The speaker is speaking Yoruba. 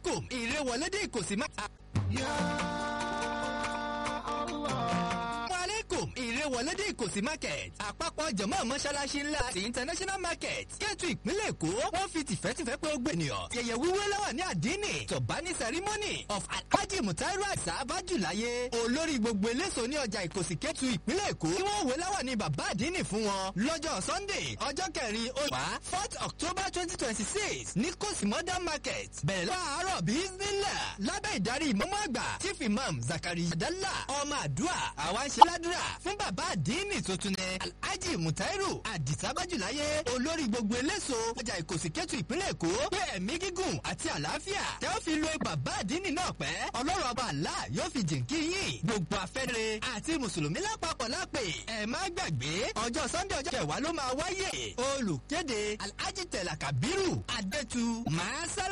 alaikum ìrẹ́wọlédè ìkòsí má. alaikum ìrẹ́wọlédè ìkòsí market àpapọ̀ jọ̀mọ́ mọ́ṣáláṣí ńlá ti international market kẹ́tù ìpínlẹ̀ èkó wọ́n fi tìfẹ́tìfẹ́ pé ó gbé ènìyàn yẹ̀yẹ̀ wíwé lọ́wọ́ ní àdínì tọ̀bání ceremony of alhaji mutairu àṣà abájúláyé olórí gbogbo eléso ní ọjà ìkòsí kẹ́tù ìpínlẹ̀ èkó tí wọ́n wé láwọ̀ ní bàbá àdínì fún wọn lọ́jọ́ sunday ọjọ́ kẹrin oṣù fourth october twenty twenty six ní kòsí modern market bẹ̀rẹ̀ lọ́wọ́ àárọ̀ bíi nílẹ̀ lábẹ́ ìdarí ìmọ̀mọ́ àgbà chief imam zakari adala ọmọ àdúrà àwa ń ṣe ládùúrà fún bàbá àdínì tuntun ní alhaji mutairu àdìsábájúláyé olórí gbogbo eléso ọjà ìkòsí kẹ́tù ìpínlẹ̀ èkó pé ẹ̀mí gígùn àti àlàáfíà tẹ́ ó fi lo bàbá àdínì náà pẹ́ ọlọ́run ọba àlá yóò fi jìnkí yín gbogbo afẹ́rẹ́ àti mùsùlùmí lápapọ̀ lápè ẹ̀ má gbàgbé ọjọ́ sunday ọjọ́ kẹwàá ló máa wáyé olùkéde alhaji tẹ̀lá kabiru adétu màá sálẹ̀.